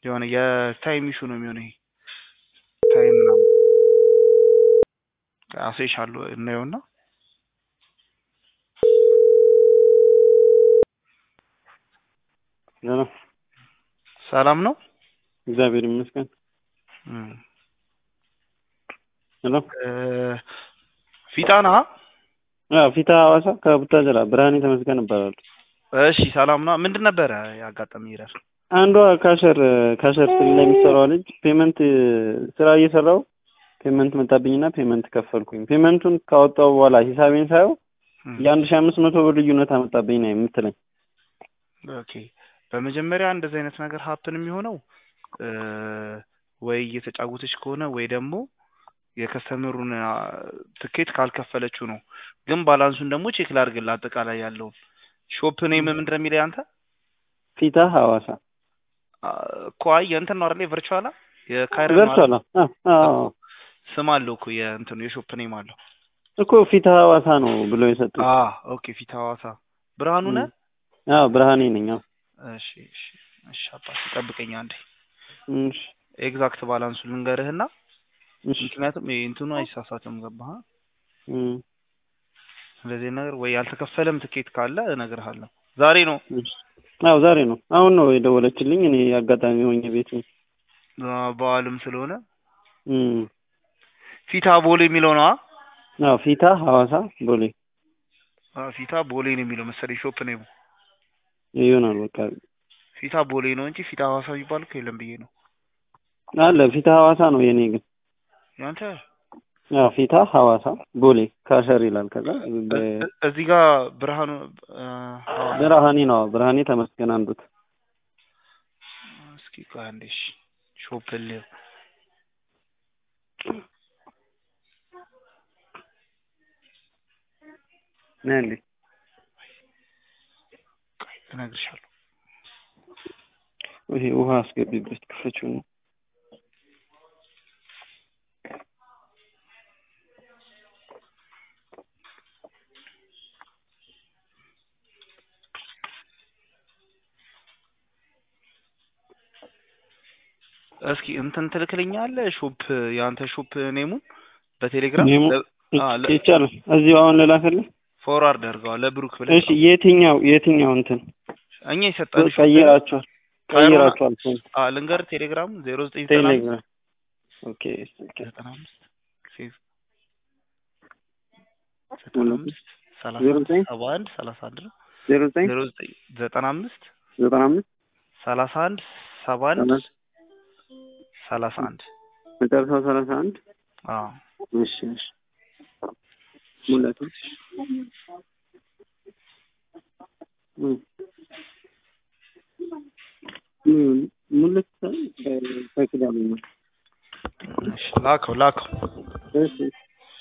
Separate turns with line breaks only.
የሆነ የታይም ኢሹ ነው የሚሆነው። ይሄ ታይም ምናምን አሳይሻለሁ እናየውና
ሄሎ
ሰላም ነው።
እግዚአብሔር ይመስገን።
እም፣
ሄሎ
እ፣ ፊጣ ነህ?
አዎ፣ ፊታ ሐዋሳ ከቡታጀራ ብርሃኔ ተመስገን እባላለሁ።
እሺ ሰላም ነው። ምንድን ነበረ ያጋጠመኝ ይረር?
አንዷ ካሸር ካሸር ስል ላይ የሚሰራው ልጅ ፔመንት ስራ እየሰራው ፔመንት መጣብኝና ፔመንት ከፈልኩኝ። ፔመንቱን ካወጣው በኋላ ሂሳቤን ሳየው የአንድ ሺህ አምስት መቶ ብር ልዩነት አመጣብኝ ነው የምትለኝ።
ኦኬ በመጀመሪያ እንደዚህ አይነት ነገር ሀፕን የሚሆነው እ፣ ወይ እየተጫወተች ከሆነ ወይ ደግሞ የከስተመሩን አ፣ ትኬት ካልከፈለችው ነው። ግን ባላንሱን ደግሞ ቼክ ላድርግልህ አጠቃላይ ያለውን ሾፕ ኔም ምንድን ነው የሚለኝ አንተ
ፊታ ሐዋሳ
አ፣ እኮ አይ የእንትን ነው አይደል ቨርቹዋላ የካይረን
ቨርቹዋል አዎ አዎ
ስም አለው እኮ የእንትኑ የሾፕ ኔም አለው።
እኮ ፊታ ሐዋሳ ነው ብሎ የሰጡኝ።
አ ኦኬ ፊት ሐዋሳ ብርሃኑ ነህ?
አዎ ብርሃኔ ነኝ። አዎ
እሺ እሺ እሺ አባቴ ጠብቀኝ አንዴ
እሺ
ኤግዛክት ባላንሱ ልንገርህና
እሺ
ምክንያቱም ይሄ እንትኑ አይሳሳትም ገባህ
እም፣
እንደዚህ ነገር ወይ ያልተከፈለም ትኬት ካለ እነግርሃለሁ ዛሬ ነው
እሺ። አዎ ዛሬ ነው አሁን ነው የደወለችልኝ። እኔ አጋጣሚ ሆኜ ቤት ነኝ።
አ፣ በዓልም ስለሆነ
እም፣
ፊታ ቦሌ የሚለው ነው
አዎ ፊታ ሐዋሳ ቦሌ
አ ፊታ ቦሌ ነው የሚለው መሰለኝ ሾፕ ኔሙ
ይሆናል በቃ
ፊታ ቦሌ ነው እንጂ ፊታ ሐዋሳ የሚባል እኮ የለም ብዬ ነው
አለ ፊታ ሐዋሳ ነው የኔ ግን
ያንተ
አዎ ፊታ ሐዋሳ ቦሌ ካሸር ይላል። ከዛ በ-
እ- እ- እዚህ ጋር ብርሃኑ አ፣ ሐዋሳ
ብርሃኔ ነው ብርሃኔ ተመስገን አንዱት
እስኪ ቆይ አንዴ እሺ ሾፕ ልየው
ነህ እንዴ?
ቆይ እነግርሻለሁ
ይሄ ውሃ አስገቢበት ክፈችው ነው
እስኪ እንትን ትልክልኛለህ ሾፕ የአንተ ሾፕ ኔሙን በቴሌግራም
ኔሙ
ለ- አ፣ ለ-
ይቻላል። እዚሁ አሁን ልላክልህ።
ፎርዋርድ አድርገዋል ለብሩክ ብለህ
እሺ የትኛው የትኛው እንትን
እኛ የሰጠን ሾፕ
ቀይራችኋል
ካይሮና-
ቀይራችኋል ፎን
አ ልንገርህ ቴሌግራም ዜሮ ዘጠኝ ዘጠና አምስት
ቴሌግራም ኦኬ ኦኬ
ዘጠና አምስት ሴቭ ዘጠና አምስት ሰላሳ
ዜሮ
አንድ
ዘጠኝ
ሰባ አንድ ሰላሳ አንድ ነው
ዜሮ ዘጠኝ
ዜሮ ዘጠኝ ዘጠና አምስት
ዘጠና አምስት
ሰላሳ አንድ ሰባ አንድ
ሰላሳ
ሰላሳ አንድ
መጨረሻው ሰላሳ አንድ
አዎ
እሺ እሺ ሙላቱ እም እም ሙላት ከቅዳሜ ነው
እሺ ላከው ላከው
እሺ